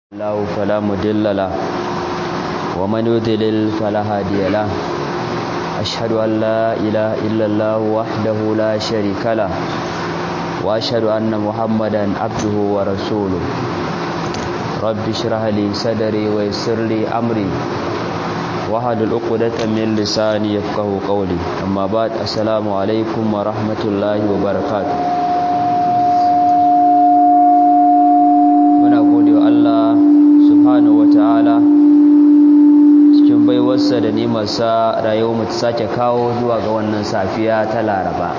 الله فلا مضل له ومن يضلل فلا هادي له أشهد أن لا إله إلا الله وحده لا شريك له وأشهد أن محمدا عبده ورسوله رب اشرح لي صدري ويسر لي أمري واحلل عقدة من لساني يفقهوا قولي أما بعد السلام عليكم ورحمة الله وبركاته muna gode wa Allah subhanahu wata'ala cikin baiwarsa da nemarsa rayuwar mu ta sake kawo zuwa ga wannan safiya ta Laraba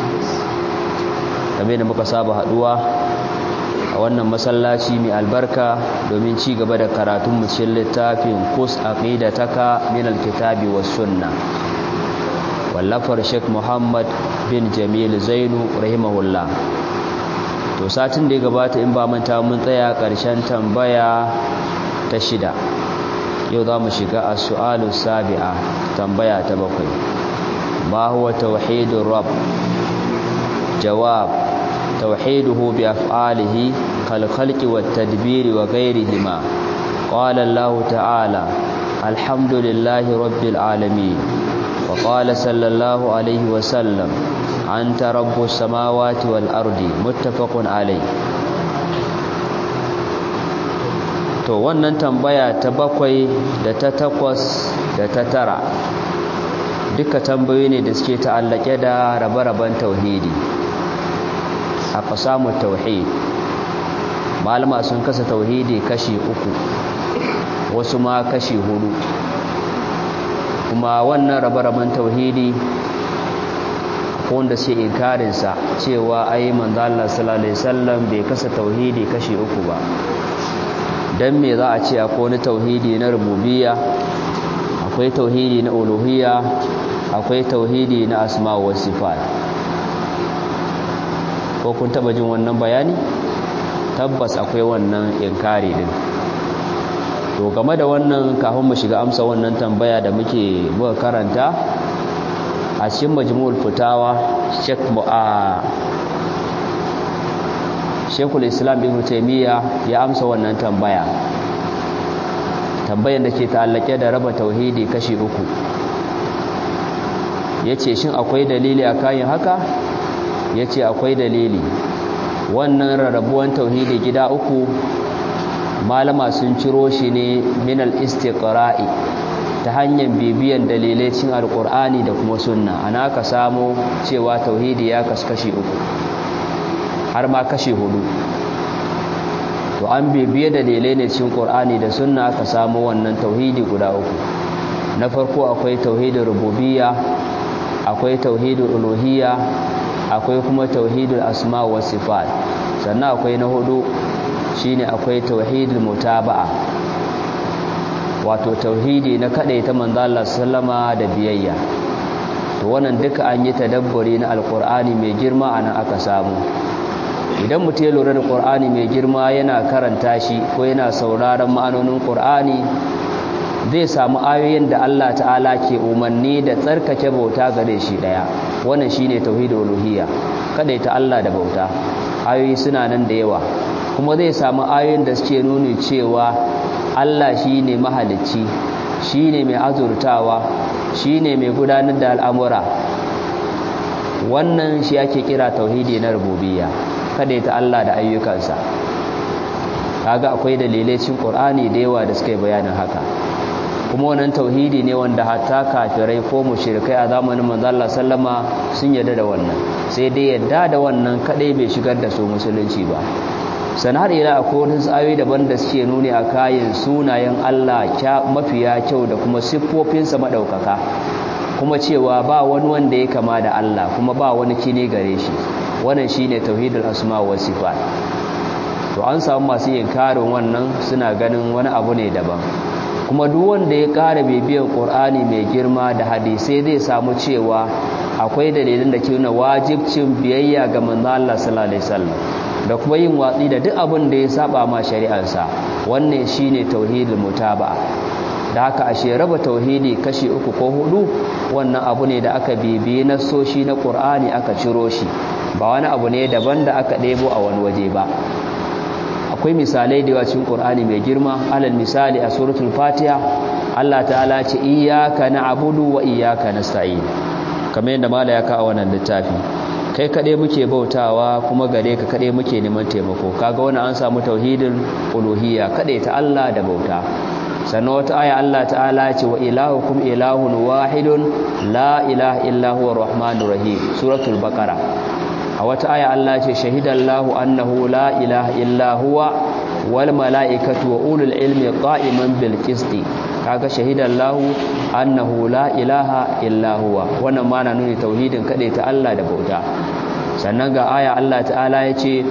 kamar da muka saba haduwa a wannan masallaci mai albarka domin ci gaba da karatun mu cikin littafin Qus aqidataka min alkitabi was sunna wallafar Sheikh Muhammad bin Jamil Zainu rahimahullah to satin da ya gabata in ba manta mun tsaya ƙarshen tambaya ta shida yau za mu shiga a su'alu sabi'a tambaya ta bakwai ma huwa tauhidur rabb jawab tauhiduhu bi af'alihi kal khalqi wat tadbiri wa ghayrihima qala allah ta'ala alhamdulillahi rabbil alamin wa qala sallallahu alaihi wa sallam anta rabbus samawati wal ardi muttafaqun alai to wannan tambaya ta bakwai da ta takwas da ta tara duka tambayoyi ne da suke ta'allake da rabe-raben tauhidi a fasamu tauhid malama sun kasa tauhidi kashi uku wasu ma kashi hudu kuma wannan rabe-raben tauhidi wanda sai inkarinsa cewa ai manzo Allah sallallahu alaihi wasallam bai kasa tauhidi kashi uku ba dan me za a ce akwai wani tauhidi na rububiyya akwai tauhidi na uluhiyya akwai tauhidi na asma wa sifat ko kun taba jin wannan bayani tabbas akwai wannan inkari din to game da wannan kafin mu shiga amsa wannan tambaya da muke muka karanta a cikin majmu'ul fitawa Sheikh Mu'a Sheikhul Islam Ibn Taymiyyah ya amsa wannan tambaya tambayar da ke ta'allake da raba tauhidi kashi uku yace shin akwai dalili a kayan haka yace akwai dalili wannan rarrabuwan tauhidi gida uku malama sun ciro shi ne min al-istiqra'i ta hanyar bibiyan dalilai cin alkur'ani da kuma sunna ana aka samu cewa tauhidi ya kaskashi uku har ma kashi hudu to an bibiye dalilai ne cin qur'ani da sunna aka samu wannan tauhidi guda uku na farko akwai tauhidin rububiyya akwai tauhidin uluhiyya akwai kuma tauhidul asma wa sifat sannan akwai na hudu shine akwai tauhidul mutaba'a wato tauhidi na kadai ta manzo Allah sallama da biyayya to wannan duka an yi tadabburi na alqur'ani mai girma anan aka samu idan mutum ya lura da qur'ani mai girma yana karanta shi ko yana sauraron ma'anonin qur'ani zai samu ayoyin da Allah ta'ala ke umarni da tsarkake bauta gare shi daya wannan shine tauhidul uluhiyya kadai ta Allah da bauta ayoyi suna nan da yawa kuma zai samu ayoyin da suke nuni cewa Allah shi ne mahalicci shi ne mai azurtawa shi ne mai gudanar da al'amura wannan shi ake kira tauhidi na rububiyya kada ta Allah da ayyukansa kaga akwai dalilai cin Qur'ani da yawa da suka yi bayanin haka kuma wannan tauhidi ne wanda hatta kafirai ko mushrikai a zamanin manzo Allah sallama sun yarda da wannan sai dai yarda da wannan kadai bai shigar da su musulunci ba sanar ila akwai wani tsayoyi daban da suke nuni a kayan sunayen Allah mafiya kyau da kuma siffofinsa maɗaukaka kuma cewa ba wani wanda ya kama da Allah kuma ba wani kine gare shi wannan shine tauhidul asma wa sifat to an samu masu yin karin wannan suna ganin wani abu ne daban kuma duk wanda ya ƙara bibiyan Qur'ani mai girma da hadisai zai samu cewa akwai dalilin da ke nuna wajibcin biyayya ga manzo Allah sallallahu alaihi wasallam da kuma yin watsi da duk abin da ya saba ma shari'arsa wannan shine tauhidul mutaba'a da haka ashe raba tauhidi kashi uku ko hudu wannan abu ne da aka bibiye nassoshi na Qur'ani aka ciro shi ba wani abu ne daban da aka ɗebo a wani waje ba akwai misalai da yawa cikin Qur'ani mai girma alal misali a suratul Fatiha Allah ta'ala ce iyyaka na'budu wa iyyaka nasta'in kamar yadda mala ya ka a wannan littafi kai kade muke bautawa kuma gare ka kade muke neman taimako kaga wannan an samu tauhidin uluhiyya kade ta Allah da bauta sannan wata aya Allah ta'ala ce wa ilahukum ilahun wahidun la ilaha illa huwa rahmanur rahim suratul baqara a wata aya Allah ce shahidallahu annahu la ilaha illa huwa wal malaikatu wa ulul ilmi qa'iman bil qisti kaga shahidallahu annahu la ilaha illa huwa wannan ma na nuni tauhidin kade ta Allah da bauta sannan ga aya Allah ta'ala ya ce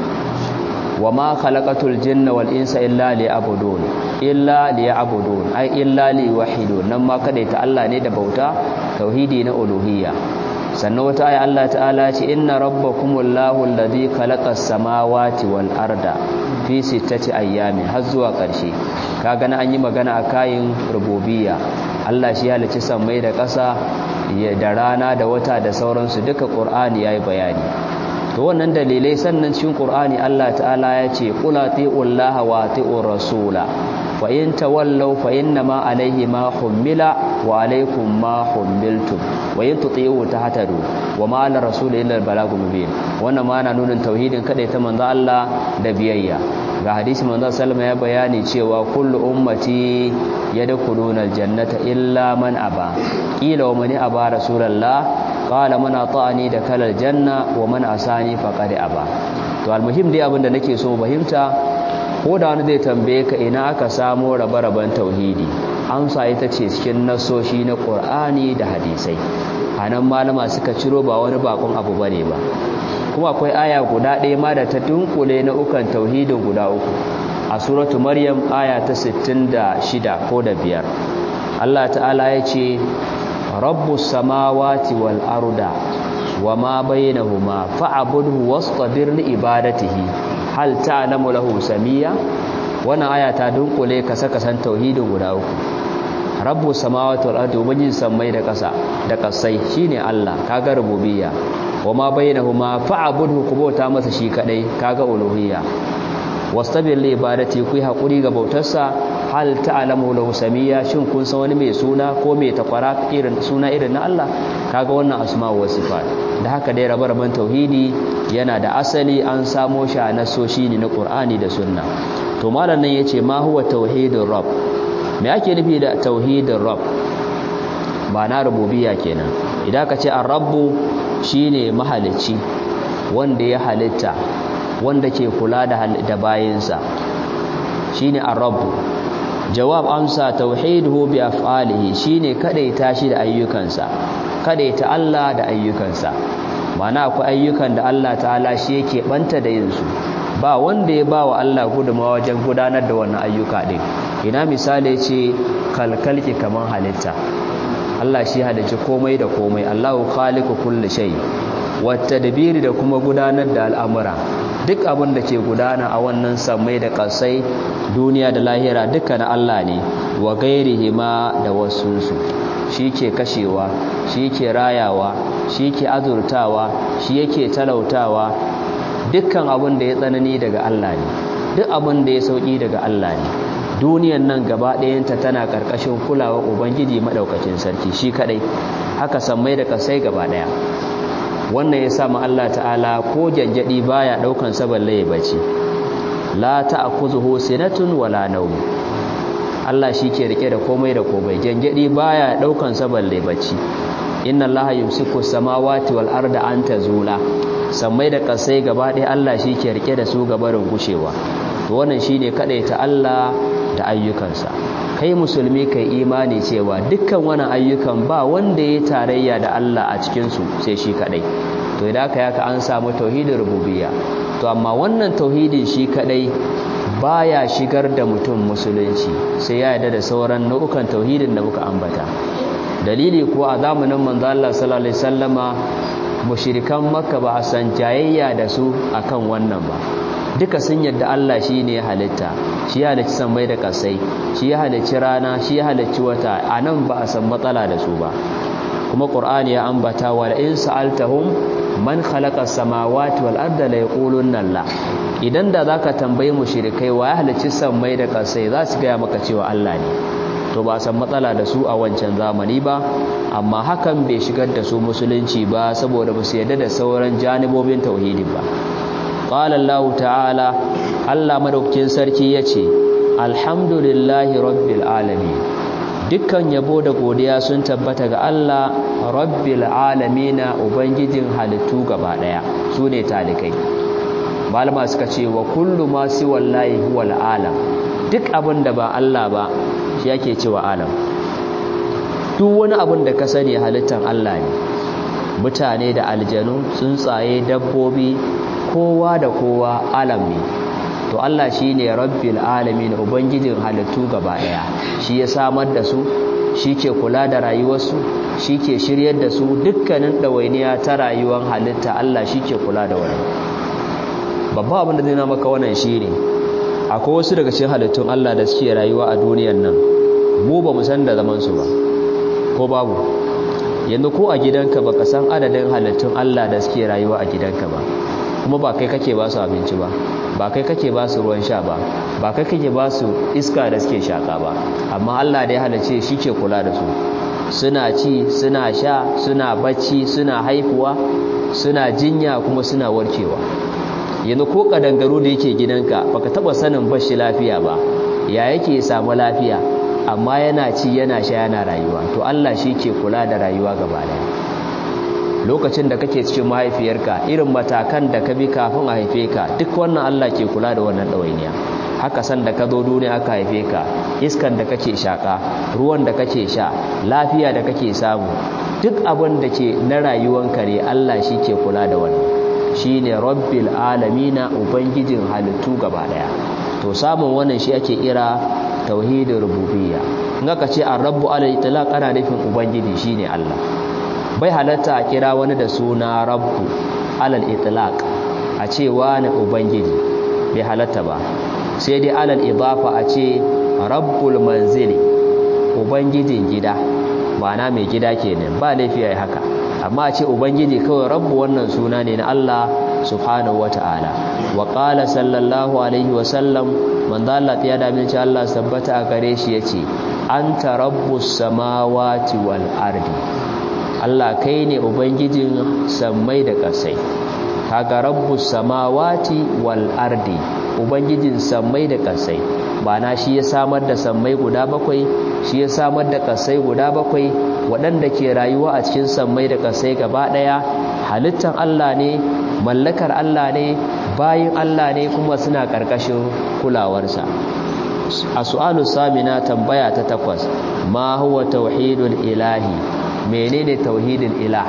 wa ma khalaqatul jinna wal insa illa liya'budun illa liya'budun ai illa liwahidun nan ma kada ta Allah ne da bauta tauhidi na uluhiyya sannan wata aya Allah ta'ala ce inna rabbakumullahu alladhi khalaqas samawati wal arda fi sittati ayyamin har zuwa ƙarshe kaga na an yi magana a kayin rububiyya Allah shi ya halicci sammai da ƙasa da rana da wata da sauransu duka Qur'ani yayi bayani to wannan dalilai sannan cikin Qur'ani Allah ta'ala ya ce qul atiullaha wa atiur rasula fa in tawallaw fa innama alayhi ma hummila wa alaykum ma hummiltum wa in tuti'u tahtadu wa ma ala rasuli illa al-balagul mubin wannan ma na nuna tauhidin kada ta manzo Allah da biyayya ga hadisi manzo sallama ya bayani cewa kullu ummati yadkhuluna al-jannata illa man aba qila wa man aba rasulullah qala man ata'ani da kalal janna wa man asani faqad aba to almuhim dai abinda nake so fahimta ko da wani zai tambaye ka ina aka samo rabe-raben tauhidi amsa ita ce cikin nasoshi na Qur'ani da hadisai anan malama suka ciro ba wani bakon abu bane ba kuma akwai aya guda ɗaya ma da ta dunkule na ukan tauhidin guda uku a suratu maryam aya ta 66 ko da biyar Allah ta'ala ya ce rabbus samawati wal arda wama bainahuma fa'budhu wastabir li ibadatihi hal ta'lamu lahu samia wannan aya ta dunkule kasa kasan tauhidin guda uku rabbus samawati wal ardi ubangijin sammai da kasa da kasai shine Allah kaga rububiyya wama bainahuma fa'budhu kubota masa shi kadai kaga uluhiyya wastabir li ibadati ku hakuri ga bautarsa hal ta'lamu lahu samia shin kun san wani mai suna ko mai takwara irin suna irin na Allah kaga wannan asma'u wa sifat da haka dai rabar-raban tauhidi yana da asali an samo shi a nasoshi ne na Qur'ani da Sunna to malam nan yace ma huwa tauhidur rabb me ake nufi da tauhidur rabb ba na rububiyya kenan idan ka ce ar-rabbu shine mahalicci wanda ya halitta wanda ke kula da da bayinsa shine ar-rabbu jawab amsa tauhiduhu bi af'alihi shine kadaita shi da ayyukansa kadaita Allah da ayyukansa mana akwai ayyukan da Allah ta'ala shi yake banta da yin su ba wanda ya bawa Allah gudunmawa wajen gudanar da wannan ayyuka din ina misali ce kalkalki kaman halitta Allah shi halicci komai da komai Allahu khaliqu kulli shay dabiri da kuma gudanar da al'amura duk abin da ke gudana a wannan sammai da kasai duniya da lahira duka na Allah ne wa gairihi ma da wasunsu shi ke kashewa shi ke rayawa shi ke azurtawa shi yake talautawa dukkan abin da ya tsanani daga Allah ne duk abin da ya sauki daga Allah ne duniyan nan gaba ɗayanta tana ƙarƙashin kulawar ubangiji maɗaukacin sarki shi kaɗai haka sammai da kasai gaba ɗaya wannan ya sa Allah ta'ala ko janjadi baya daukan saballe ya bace la ta'khuzuhu sinatun wala nawm Allah ke rike da komai da komai janjadi baya daukan saballe bace inna allaha yumsiku samawati wal arda an tazula sammai da kasai gaba ɗaya Allah ke rike da su gabarin gushewa to wannan shine ta Allah da ayyukansa kai musulmi kai imani cewa dukkan wani ayyukan ba wanda ya tarayya da Allah a cikinsu sai shi kadai to idan aka yaka an samu tauhidin rububiyya to amma wannan tauhidin shi kadai baya shigar da mutum musulunci sai ya yarda da sauran nau'ukan tauhidin da muka ambata dalili ko a zamanin manzo Allah sallallahu alaihi wasallama mushrikan makka ba a san jayayya da su akan wannan ba duka sun yadda Allah shi ne ya halitta shi ya halicci sammai da kasai shi ya halicci rana shi ya halicci wata a nan ba a san matsala da su ba kuma ƙur'ani ya ambata wa in sa'altahum man khalaqa samawati wal arda la yaqulunna Allah idan da zaka tambaye mushrikai wa ya halicci sammai da kasai za su gaya maka cewa Allah ne to ba san matsala da su a wancan zamani ba amma hakan bai shigar da su musulunci ba saboda ba su yarda da sauran janibobin tauhidin ba qala Allah ta'ala Allah madaukakin sarki yace alhamdulillahi rabbil alamin dukkan yabo da godiya sun tabbata ga Allah rabbil alamina ubangijin halittu gaba daya sune talikai malama suka ce wa kullu ma si wallahi huwal alam duk abin da ba Allah ba shi yake cewa alam duk wani abin da ka sani halittar Allah ne mutane da aljanu tsuntsaye dabbobi kowa da kowa alam ne to Allah shine rabbil alamin ubangijin halittu gaba daya shi ya samar da su shi ke kula da rayuwarsu shi ke shiryar da su dukkanin ɗawainiya ta rayuwar halitta Allah shi ke kula da wani babba abin da zai na maka wannan shi ne akwai wasu daga cikin halittun Allah da suke rayuwa a duniyar nan mu ba mu san da zamansu ba ko babu yanzu ko a gidanka ba ka san adadin halittun Allah da suke rayuwa a gidanka ba kuma ba kai kake ba su abinci ba ba kai kake ba su ruwan sha ba ba kai kake ba su iska da suke shaka ba amma Allah da ya halice shi ke kula da su suna ci suna sha suna bacci suna haifuwa suna jinya kuma suna warkewa yanzu ko kadangaro da yake gidanka baka taba sanin bashi lafiya ba ya yake samu lafiya amma yana ci yana sha yana rayuwa to Allah shi ke kula da rayuwa gaba daya lokacin da kake cikin mahaifiyarka irin matakan da ka bi kafin a haife ka duk wannan Allah ke kula da wannan ɗawainiya haka san da ka zo duniya aka haife ka iskan da kake shaka ruwan da kake sha lafiya da kake samu duk abin da ke na rayuwanka ne Allah shi ke kula da wannan shine rabbil alamina ubangijin halittu gaba daya to samun wannan shi ake kira tauhidin rububiyya in aka ce ar-rabbu ala itlaq ana nufin ubangiji shine Allah bai halatta a kira wani da suna rabbu alal itlaq a ce wani ubangiji bai halatta ba sai dai alal idafa a ce rabbul manzili ubangijin gida ma'ana mai gida kenan ba laifi yayi haka amma a ce ubangiji kawai rabbu wannan suna ne na Allah subhanahu wata'ala wa qala sallallahu alaihi wa sallam manzo Allah ya da min Allah tabbata a gare shi yace anta rabbus samawati wal ardi Allah kai ne ubangijin sammai da ƙasai kaga rabbus samawati wal ardi ubangijin sammai da ƙasai na shi ya samar da sammai guda bakwai shi ya samar da ƙasai guda bakwai waɗanda ke rayuwa a cikin sammai da ƙasai gaba ɗaya halittar Allah ne mallakar Allah ne bayin Allah ne kuma suna ƙarƙashin kulawarsa a su'alu samina tambaya ta takwas ma huwa tauhidul ilahi menene tauhidin ilah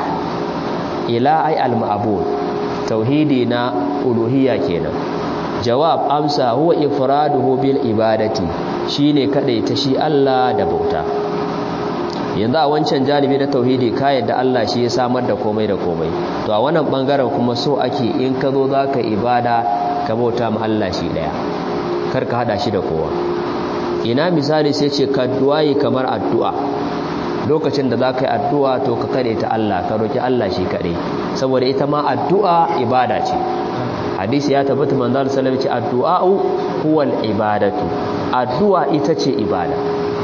ilah ai al-ma'bud tauhidi na uluhiyya kenan jawab amsa huwa ifraduhu bil ibadati shine kadai ta shi Allah da bauta yanzu a wancan janibi na tauhidi ka yadda Allah shi ya samar da komai da komai to a wannan bangaren kuma so ake in ka zo zaka ibada ka bauta ma Allah shi daya kar ka hada shi da kowa ina misali sai ce ka duwayi kamar addu'a lokacin da za ka yi addu'a to ka kare ta Allah ka roki Allah shi kaɗai saboda ita ma addu'a ibada ce hadisi ya tabbata manzal salam ce addu'a'u huwal ibadatu addu'a ita ce ibada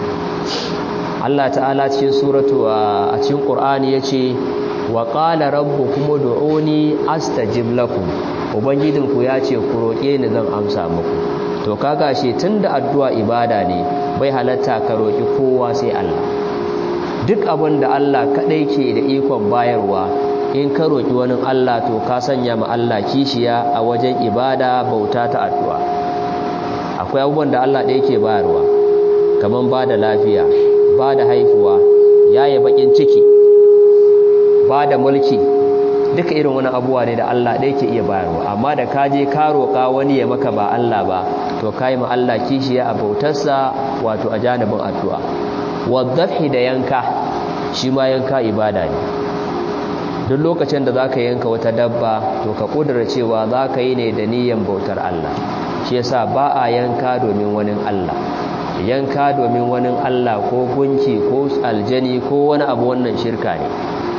Allah ta'ala cikin suratu a cikin Qur'ani yace wa qala rabbukum ud'uni astajib lakum ubangijinku ya ce ku roke ni zan amsa muku to kaga shi tunda addu'a ibada ne bai halatta ka roki kowa sai Allah duk abin da Allah kaɗai ke da ikon bayarwa in ka roƙi wani Allah to ka sanya ma Allah kishiya a wajen ibada bauta ta addu'a akwai abubuwan da Allah ɗaya ke bayarwa kamar ba da lafiya ba da haifuwa yaye bakin ciki ba da mulki duka irin wani abubuwa ne da Allah ɗaya ke iya bayarwa amma da ka je ka roƙa wani ya maka ba Allah ba to ka yi ma Allah kishiya a bautarsa wato a janibin addu'a waddafi da yanka shi ma yanka ibada ne duk lokacin da zaka yanka wata dabba to ka kudura cewa zaka yi ne da niyyar bautar Allah shi yasa ba a yanka domin wani Allah yanka domin wani Allah ko gunki ko aljani ko wani abu wannan shirka ne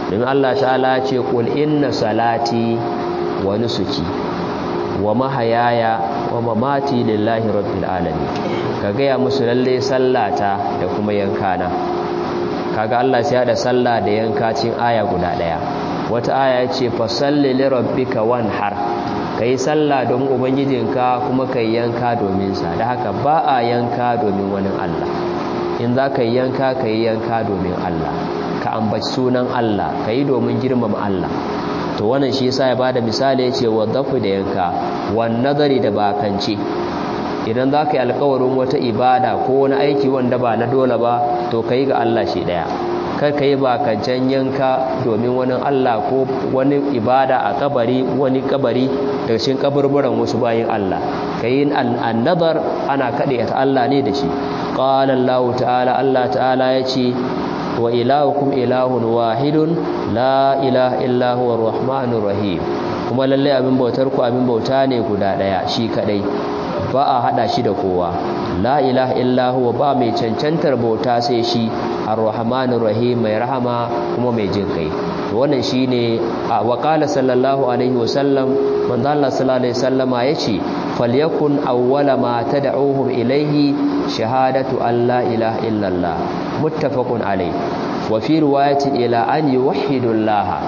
domin Allah ta'ala ce qul inna salati wa nusuki wa mahayaya wa mamati lillahi rabbil alamin ka gaya musu lalle sallata da kuma yankana kaga Allah sai da sallah da yanka cin aya guda daya wata aya ce fa salli li rabbika wanhar kai sallah don ubangijinka kuma kai yanka domin sa da haka ba a yanka domin wani Allah in za ka yanka kai yanka domin Allah ka ambaci sunan Allah kai domin girmama Allah to wannan shi yasa ya bada misali yace wadafu da yanka wan nazari da bakance idan za ka yi alkawarin wata ibada ko wani aiki wanda ba na dole ba to ka yi ga Allah shi ɗaya kar ka yi bakancen yanka domin wani Allah ko wani ibada a kabari wani kabari daga cikin kaburburan wasu bayin Allah ka yi annadar ana kaɗe ta Allah ne da shi ƙala Allah ta'ala Allah ta'ala ya ce wa ilahukum ilahun wahidun la ilaha illa huwa rahmanur rahim kuma lallai abin bautar ku abin bauta ne guda ɗaya shi kaɗai ba a hada shi da kowa la ilaha illa huwa ba mai cancantar bauta sai shi ar-rahmanir rahim mai rahama kuma mai jin kai wannan shine wa qala sallallahu alaihi wasallam manzo Allah sallallahu alaihi wasallama yace falyakun awwala ma tad'uhum ilaihi shahadatu an la ilaha illa Allah muttafaqun alaihi wa fi riwayatin ila an yuwahhidu Allah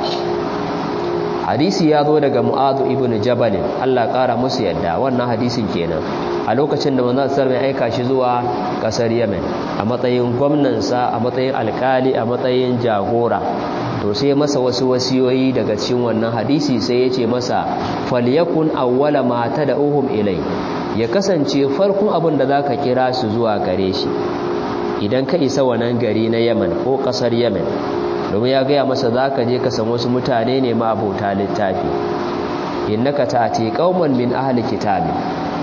hadisi ya zo daga mu'adu ibn jabal Allah ƙara musu yadda wannan hadisin kenan a lokacin da manzon sallallahu alaihi aika shi zuwa kasar Yemen a matsayin gwamnansa a matsayin alkali a matsayin jagora to sai masa wasu wasiyoyi daga cikin wannan hadisi sai ya ce masa falyakun awwala ma tad'uhum ilai ya kasance farkon abin da zaka kira su zuwa gare shi idan ka isa wannan gari na Yemen ko kasar Yemen domin ya gaya masa za ka je ka san wasu mutane ne ma abota littafi innaka ta'ati qauman min ahli kitabi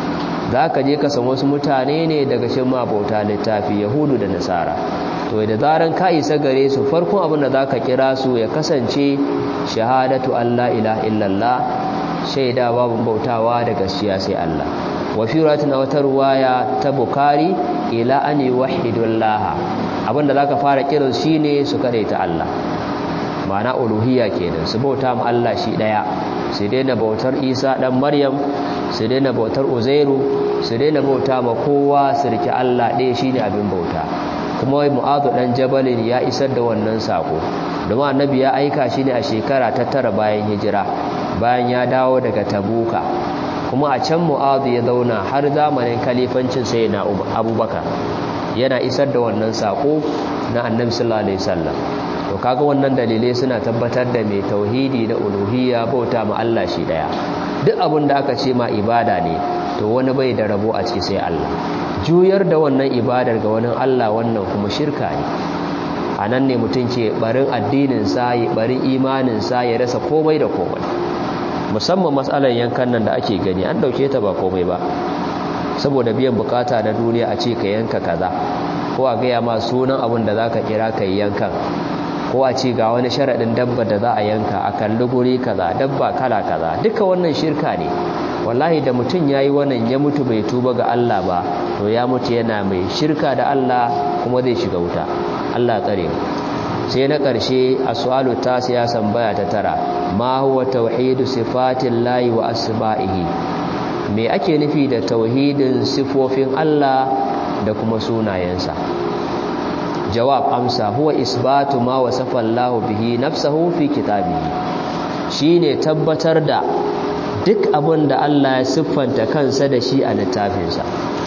za ka je ka san wasu mutane ne daga cikin ma abota littafi yahudu da nasara to da zaran ka isa gare su farkon abin da za ka kira su ya kasance shahadatu alla ilaha illallah shaida babu bautawa da gaskiya sai Allah wa fi rawatin wata ruwaya ta bukari ila an yuwahhidullah abinda zaka fara kiran shine su ta Allah ma'ana uluhiyya kenan su bauta ma Allah shi daya su daina bautar Isa dan Maryam su daina bautar Uzairu su daina bauta ma kowa su rike Allah ɗaya shine abin bauta kuma wai Mu'adh dan Jabalin ya isar da wannan sako domin annabi ya aika shi ne a shekara ta tara bayan hijira bayan ya dawo daga Tabuka kuma a can Mu'adh ya zauna har zamanin kalifancin sayyidina Abubakar yana isar da wannan sako na annabi sallallahu alaihi wasallam to kaga wannan dalilai suna tabbatar da mai tauhidi da uluhiyya bauta ma Allah shi daya duk abin da aka ce ma ibada ne to wani bai da rabo a ciki sai Allah juyar da wannan ibadar ga wani Allah wannan kuma shirka ne anan ne mutum ke barin addinin sa ya barin imanin sa ya rasa komai da komai musamman matsalar yankan nan da ake gani an dauke ta ba komai ba saboda biyan bukata na duniya a ce ka yanka kaza ko a gaya ma sunan abin da zaka kira ka yankan ko a ce ga wani sharaɗin dabba da za a yanka a kalli guri kaza dabba kala kaza duka wannan shirka ne wallahi da mutum ya yi wannan ya mutu bai tuba ga Allah ba to ya mutu yana mai shirka da Allah kuma zai shiga wuta Allah tsare sai na ƙarshe a su'alu ta siyasan baya ta tara ma huwa tauhidu sifatin layi wa asba'ihi me ake nufi da tauhidin sifofin Allah da kuma sunayensa jawab amsa huwa isbatu ma wasafa Allah bihi nafsahu fi kitabihi shine tabbatar da duk abin da Allah ya siffanta kansa da shi a littafinsa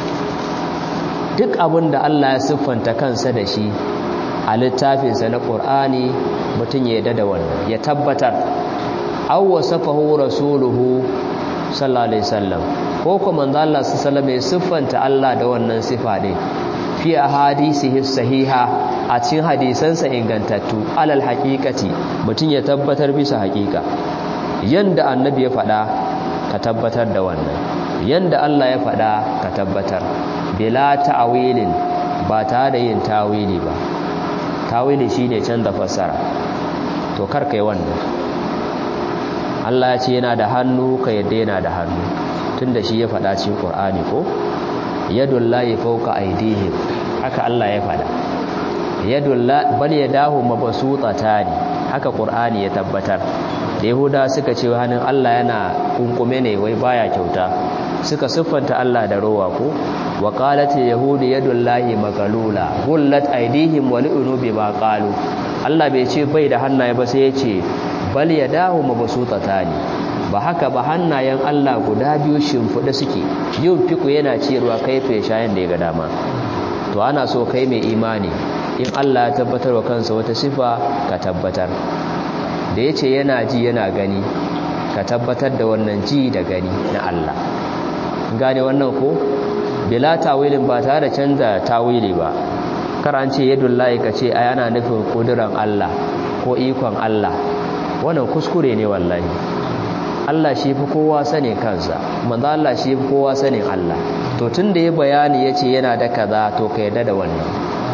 duk abin da Allah ya siffanta kansa da shi a littafinsa na Qur'ani mutum ya yarda da wannan ya tabbatar aw wasafahu rasuluhu sallallahu alaihi wasallam ko kuma manzo Allah sallallahu alaihi wasallam ya siffanta Allah da wannan sifa din fi ahadisihi sahiha a cikin hadisansa ingantattu alal haqiqati mutun ya tabbatar bisa haqiqa yanda annabi ya faɗa ka tabbatar da wannan yanda Allah ya faɗa ka tabbatar bila ta'wilin ba tare da yin tawili ba tawili shine canza fassara to kar kai wannan Allah ya ce yana da hannu ka yadda yana da hannu tunda shi ya faɗa cikin Qur'ani ko yadullahi fawqa aydihim haka Allah ya faɗa yadullahi bal yadahu mabsutatani haka qur'ani ya tabbatar da yahuda suka ce hannun Allah yana kunkume ne wai baya kyauta suka siffanta Allah da rowa ko wa qalat yahudu yadullahi magalula gullat aydihim wa lu'nu bima qalu Allah bai ce bai da hannaye ba sai ya ce bal yadahu mabsutatani ba haka ba hannayen Allah guda biyu shimfiɗa suke yin fiku yana ciyarwa kaife shayin da ya ga dama to ana so kai mai imani in Allah ya tabbatar wa kansa wata sifa ka tabbatar da yace yana ji yana gani ka tabbatar da wannan ji da gani na Allah gane wannan ko bila tawilin ba tare da canza tawili ba kar an ce yadullahi ka ce ai ana nufin kuduran Allah ko ikon Allah wannan kuskure ne wallahi Allah shi fi kowa sanin kansa manzo Allah shi fi kowa sanin Allah to tunda ya bayani yace yana da kaza to ka yarda da wannan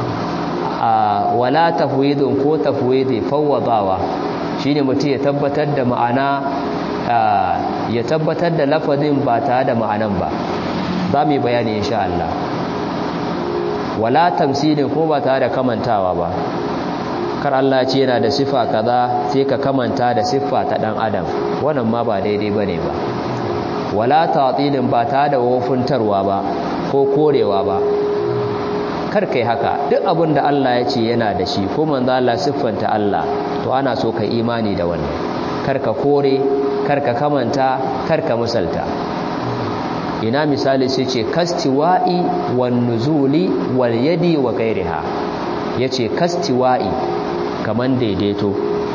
a wala tafwidun ko tafwidi fawwadawa shine mutum ya tabbatar da ma'ana ya tabbatar da lafazin ba tare da ma'anan ba za mu yi bayani insha Allah wala tamsilin ko ba tare da kamantawa ba kar Allah ce yana da sifa kaza sai ka kamanta da siffa ta dan adam wannan ma ba daidai bane ba wala ta'tilin ba ta da wofuntarwa ba ko korewa ba kar kai haka duk abin da Allah ya ce yana da shi ko manzo Allah siffanta Allah to ana so ka imani da wannan kar ka kore kar ka kamanta kar ka misalta ina misali sai ce kastiwa'i wan nuzuli wal yadi wa ghairiha yace kastiwa'i kaman daidaito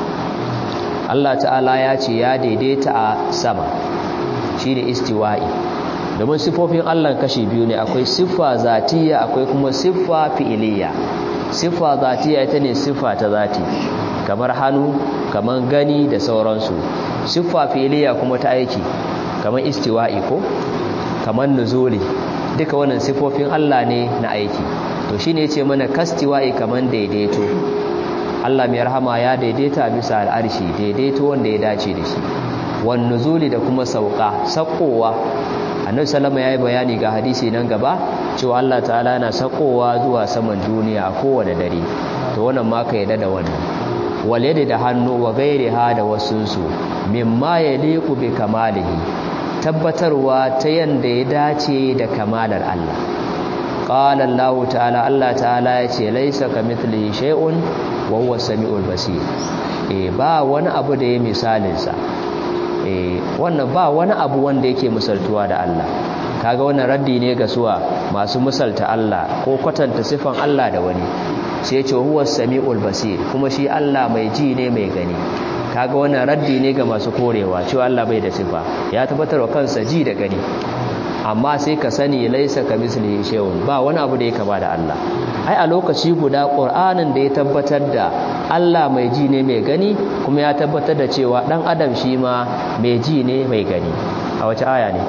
Allah ta'ala ya ce ya daidaita a sama shine istiwa'i domin sifofin Allah kashi biyu ne akwai siffa zatiya akwai kuma siffa fi'iliya siffa zatiya ita ne siffa ta zati kamar hannu kamar gani da sauransu siffa fi'iliya kuma ta aiki kamar istiwa'i ko kamar nuzuli duka wannan sifofin Allah ne na aiki to shine yace mana kastiwa'i kamar daidaito Allah mai rahama ya daidaita bisa al'arshi daidaito wanda ya dace da shi wan nuzuli da kuma sauka sakowa annabi sallama yayi bayani ga hadisi nan gaba cewa Allah ta'ala yana sakowa zuwa saman duniya a kowane dare to wannan ma ka yadda da wannan wal yadi da hannu wa gairiha da wasunsu mimma yaliqu bi kamalihi tabbatarwa ta yanda ya dace da kamalar Allah qala Allah ta'ala Allah ta'ala yace laysa kamithlihi shay'un wa huwa samiul basir eh ba wani abu da ya misalin sa eh wannan ba wani abu wanda yake misaltuwa da Allah kaga wannan raddi ne ga suwa masu misalta Allah ko kwatanta sifan Allah da wani sai ya ce huwa samiul basir kuma shi Allah mai ji ne mai gani kaga wannan raddi ne ga masu korewa cewa Allah bai da sifa ya tabbatar wa kansa ji da gani amma sai ka sani laisa ka mislihi shay'un ba wani abu da ya kama da Allah ai a lokaci guda Qur'anin da ya tabbatar da Allah mai ji ne mai gani kuma ya tabbatar da cewa dan adam shi ma mai ji ne mai gani a wace aya ne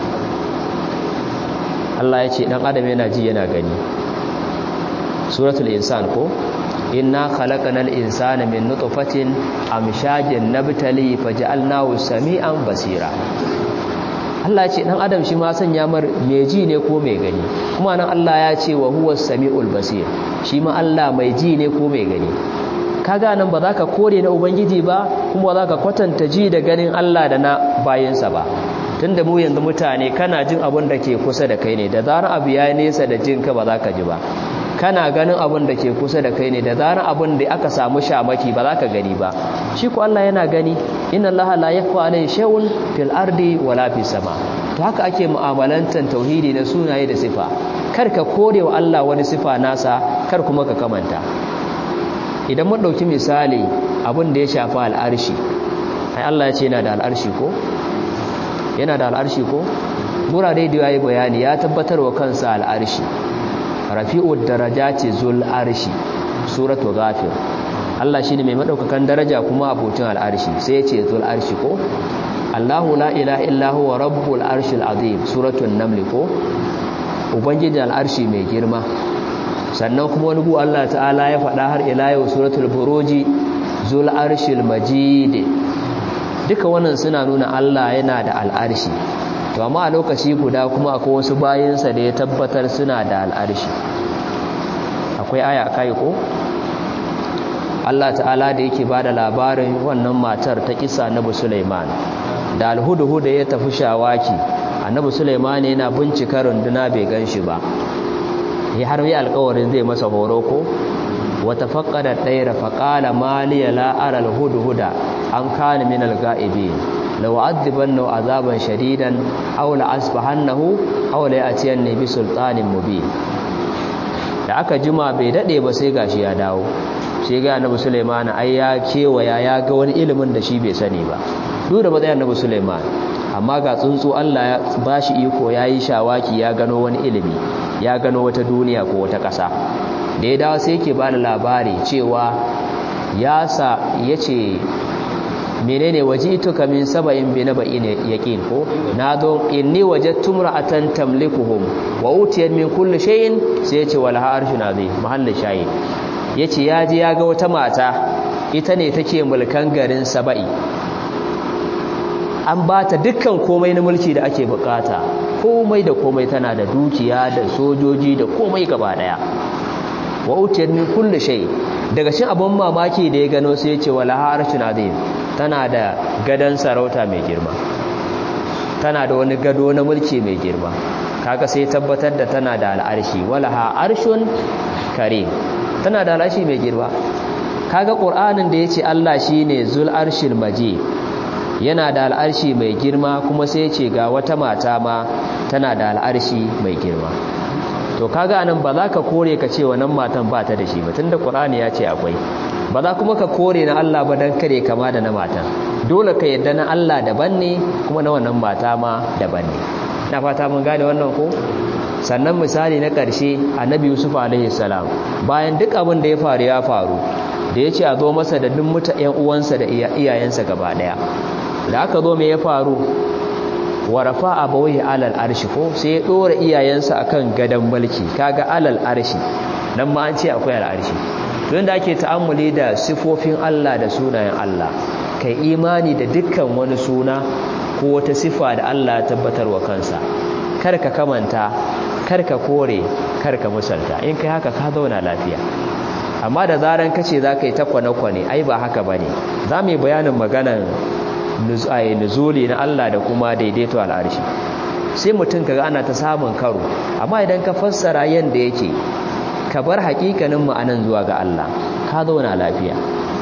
Allah ya ce dan adam yana ji yana gani suratul insan ko inna khalaqanal insana min nutfatin amshajin nabtali faj'alnahu sami'an basira Allah ya ce dan adam shi ma sanya mar mai ji ne ko mai gani kuma nan Allah ya ce wa huwas samiul basir shi ma Allah mai ji ne ko mai gani kaga nan ba za ka kore na ubangiji ba kuma ba za ka kwatanta ji da ganin Allah da na bayansa ba tunda mu yanzu mutane kana jin abin da ke kusa da kai ne da zarar abu ya nesa da jinka ba za ka ji ba kana ganin abin da ke kusa da kai ne da zarar abin da aka samu shamaki ba za ka gani ba shi ko Allah yana gani inna Allah la yakhfa alayhi shay'un fil ardi wala fis sama to haka ake mu'amalantan tauhidi na sunaye da sifa kar ka kore wa Allah wani sifa nasa kar kuma ka kamanta idan mun dauki misali abin da ya shafa al'arshi ai Allah ya ce yana da al'arshi ko yana da al'arshi ko murare da yayi bayani ya tabbatar wa kansa al'arshi rafi'ud darajati zul arshi suratu ghafir Allah shine mai madaukakan daraja kuma abotin al'arshi sai yace zul arshi ko Allahu la ilaha illa huwa rabbul arshil azim suratul naml ko ubangiji al'arshi mai girma sannan kuma wani gu Allah ta'ala ya faɗa har ila yau suratul buruji zul arshil majid duka wannan suna nuna Allah yana da al'arshi to amma a lokaci guda kuma akwai wasu bayinsa da ya tabbatar suna da al'arshi akwai aya kai ko Allah ta'ala da yake bada labarin wannan matar ta kisa Annabi Sulaiman da alhudu-hudu ya tafi shawaki Annabi Sulaiman yana bincika runduna bai ganshi ba ya har yi alƙawarin zai masa horo ko wata faqqada dayra faqala maliya la ara alhudu-huda an kana min alga'ibin law adibanna azaban shadidan aw la asbahannahu aw la ya'tiyanni bi sultanin mubin da aka jima bai dade ba sai gashi ya dawo sai ga annabi Sulaiman ai ya kewaya ya ga wani ilimin da shi bai sani ba duk da matsayin annabi Sulaiman amma ga tsuntsu Allah ya bashi iko yayi shawaki ya gano wani ilimi ya gano wata duniya ko wata ƙasa da ya dawo sai yake bani labari cewa ya sa yace menene wajituka min saba'in bi naba'in yaqin ko nazo inni wajadtu imra'atan tamlikuhum wa utiyat min kulli shay'in sai yace wal arshun azim mahallin shahid yace yaji ya ga wata mata ita ne take mulkan garin saba'i an bata dukkan komai na mulki da ake bukata komai da komai tana da dukiya da sojoji da komai gaba daya wa utiyat min kulli shay daga cikin abun mamaki da ya gano sai yace wal arshun azim tana da gadon sarauta mai girma tana da wani gado na mulki mai girma kaga sai tabbatar da tana da al'arshi walaha arshun karim tana da al'arshi mai girma kaga qur'anin da yace Allah shine zul arshil majid yana da al'arshi mai girma kuma sai yace ga wata mata ma tana da al'arshi mai girma to kaga anan ba za ka kore ka ce wannan matan ba ta da shi ba tunda qur'ani ya ce akwai ba za kuma ka kore na Allah ba don kare kama da na mata dole ka yadda na Allah daban ne kuma na wannan mata ma daban ne na fata mun gane wannan ko sannan misali na ƙarshe annabi yusuf alaihi salam bayan duk abin da ya faru ya faru da ya ce a zo masa da duk muta ƴan uwansa da iyayensa gaba ɗaya da aka zo me ya faru wa rafa abawaihi alal arshi ko sai ya dora iyayensa akan gadan mulki kaga alal arshi nan ma an ce akwai al arshi don da ake ta'ammuli da sifofin Allah da sunayen Allah kai imani da dukkan wani suna ko wata sifa da Allah ya tabbatar wa kansa kar ka kamanta kar ka kore kar ka musalta in kai haka ka zauna lafiya amma da zaran kace zaka yi ta kwane-kwane ai ba haka bane za mu yi bayanin maganan nuzuli na Allah da kuma daidaito al'arshi sai mutum kaga ana ta samun karo amma idan ka fassara yanda yake ka bar hakikanin ma'anan zuwa ga Allah ka zauna lafiya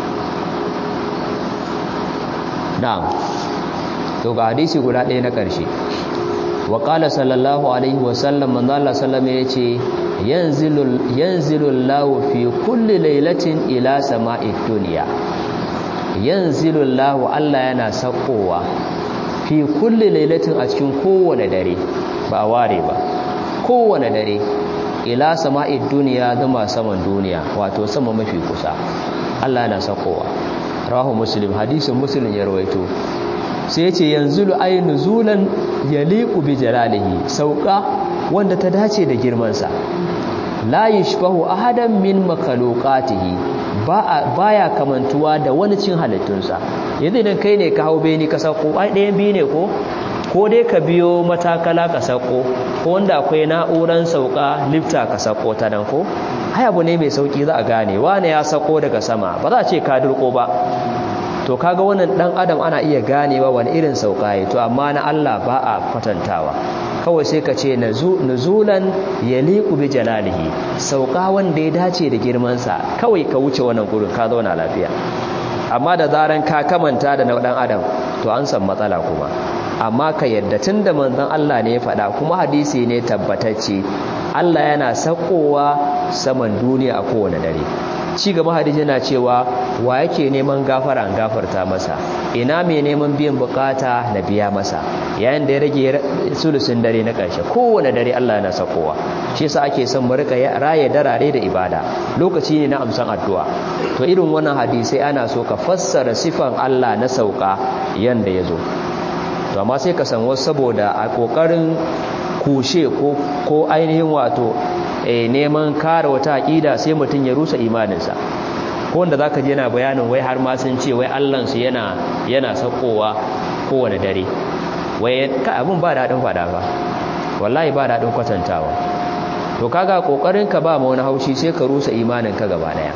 na'am to ga hadisi guda ɗaya na ƙarshe wa qala sallallahu alaihi wa sallam manzo Allah sallama yace yanzilul yanzilul lahu fi kulli lailatin ila sama'id dunya yanzilul lahu Allah yana sakowa fi kulli lailatin a cikin kowane dare ba a ware ba kowane dare ila sama'id duniya zama saman duniya wato sama mafi kusa Allah yana sakowa rawahu muslim hadisin muslim ya rawaito sai yace yanzu ay nuzulan yaliqu bi jalalihi sauka wanda ta dace da girman sa la yashbahu ahadan min makhluqatihi ba baya kamantuwa da wani cin halittunsa yanzu idan kai ne ka hau beni ka sako ai ɗayan biyu ne ko ko dai ka biyo matakala ka sako ko wanda akwai na'uran sauka lifta ka sako ta nan ko ai abu ne mai sauki za a gane wane ya sako daga sama ba za a ce ka durko ba to kaga wannan dan adam ana iya ganewa wani irin sauka yi to amma na Allah ba a kwatantawa kawai sai ka ce nuzulan yaliqu bi jalalihi sauka wanda ya dace da girman sa kawai ka wuce wannan gurin ka zauna lafiya amma da zaran ka kamanta da na dan adam to an san matsala kuma amma ka yadda tunda manzon Allah ne ya faɗa kuma hadisi ne tabbatacce Allah yana sakowa saman duniya a kowane dare ci gaba hadisi yana cewa wa yake neman gafara an gafarta masa ina mai neman biyan bukata na biya masa yayin da ya rage sulusun dare na ƙarshe kowane dare Allah yana sakowa shi yasa ake son mu rika raye darare da ibada lokaci ne na amsan addu'a to irin wannan hadisi ana so ka fassara sifan Allah na sauka yanda yazo to amma sai ka san wasu saboda a kokarin kushe ko ko ainihin wato eh neman kare wata aqida sai mutun ya rusa imaninsa ko wanda zaka je yana bayanin wai har ma sun ce wai Allah su yana yana sakowa kowane dare wai ka abun ba dadin fada ba wallahi ba dadin kwatantawa to kaga kokarin ka ba ma wani haushi sai ka rusa imanin ka gaba daya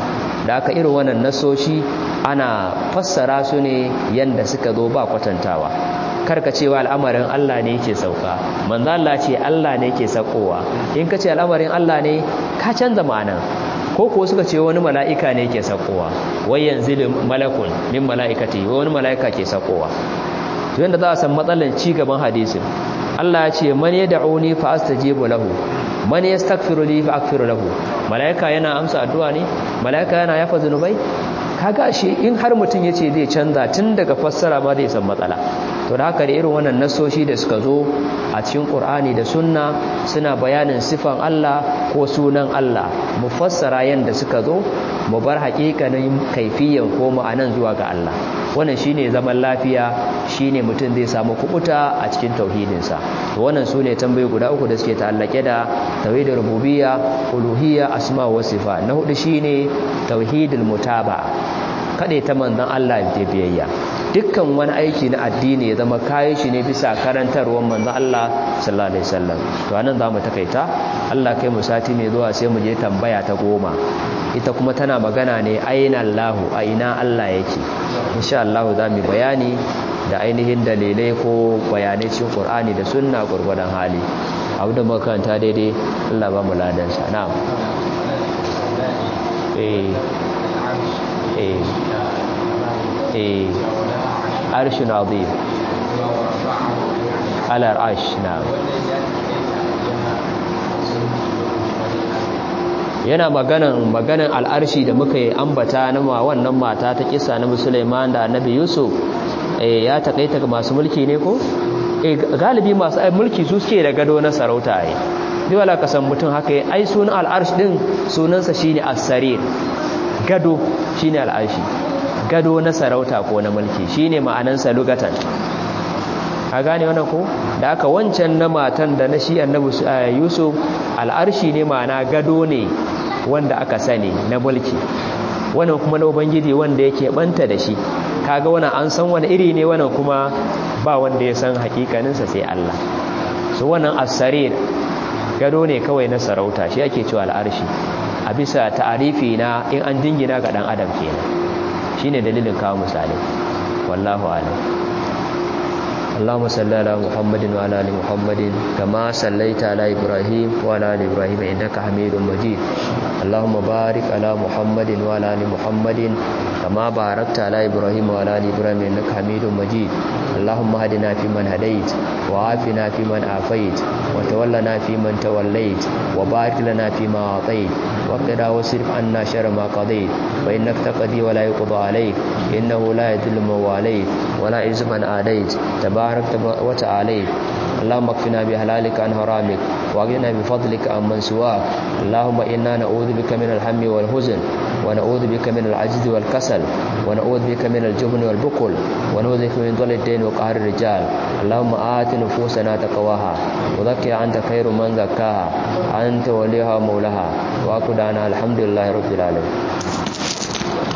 da aka irin wannan nasoshi ana fassara su ne yanda suka zo ba kwatantawa karka cewa al'amarin Allah ne yake sauka manzo Allah ce Allah ne yake saukowa in ka ce al'amarin Allah ne ka canza ma'ana ko ko suka ce wani mala'ika ne yake saukowa wai yanzu malakun min mala'ikati wani mala'ika ke saukowa to yanda za a san matsalan ci gaban hadisin Allah ya ce man yad'uni fa astajibu lahu man yastaghfiru li fa aghfiru lahu mala'ika yana amsa addu'a ne mala'ika yana yafa zunubai kaga shi in har mutum yace zai canza tun daga fassara ma zai san matsala to da haka da irin wannan nasoshi da suka zo a cikin Qur'ani da Sunna suna bayanin sifan Allah ko sunan Allah mu fassara yanda suka zo mu bar haƙiƙanin kaifiyan ko ma'anan zuwa ga Allah wannan shine zaman lafiya shine mutum zai samu kubuta a cikin tauhidinsa to wannan sune tambayoyi guda uku da suke ta'allake da tauhidin rububiyya uluhiyya asma wa sifa na hudu shine tauhidul mutaba kade ta manzon Allah da biyayya dukkan wani aiki na addini ya zama kayan shi ne bisa karantarwar manzon Allah sallallahu alaihi wasallam to anan zamu takaita Allah kai mu sati mai zuwa sai mu je tambaya ta goma ita kuma tana magana ne aina Allahu aina Allah yake insha Allah za mu bayani da ainihin dalilai ko bayanai cikin Qur'ani da sunna gurgurdan hali abu da makaranta daidai Allah ba mu ladan sa na'am eh eh eh arshun azim ala arsh na'am yana maganan maganan al'arshi da muka yi ambata na wannan mata ta kisa na musulman da annabi yusuf ya takaita ga masu mulki ne ko galibi masu mulki su suke da gado na sarauta ai duk wala kasan mutum haka yi ai sunan al'arshi din sunansa shine as-sarir gado shine al'arshi gado na sarauta ko na mulki shine ma'anansa lugatan a gane wannan ko da aka wancan na matan da na shi annabi yusuf al'arshi ne ma'ana gado ne wanda aka sani na mulki wannan kuma na ubangiji wanda yake banta da shi kaga wannan an san wani iri ne wannan kuma ba wanda ya san hakikaninsa sai Allah so wannan as-sarir gado ne kawai na sarauta shi ake cewa al'arshi a bisa ta'arifi na in an dingina ga dan adam kenan shine dalilin kawo misali wallahu a'lam اللهم صل على محمد وعلى ال محمد كما صليت على ابراهيم وعلى ال ابراهيم انك حميد مجيد اللهم بارك على محمد وعلى ال محمد كما باركت على ابراهيم وعلى ال ابراهيم انك حميد مجيد اللهم هدنا فيمن هديت وعافنا فيمن عافيت وتولنا فيمن توليت وبارك لنا فيما اعطيت وقنا واصرف عنا شر ما قضيت فانك تقضي ولا يقضى عليك انه لا يذل من واليت ولا يعز من عاديت تبارك وتعالى اللهم اكفنا بحلالك عن حرامك واغننا بفضلك عن من سواك اللهم انا نعوذ بك من الهم والحزن ونعوذ بك من العجز والكسل ونعوذ بك من الجبن والبخل ونعوذ بك من ضل الدين وقهر الرجال اللهم آت نفوسنا تقواها وذكر أنت خير من زكاها أنت وليها ومولاها وأقول أنا الحمد لله رب العالمين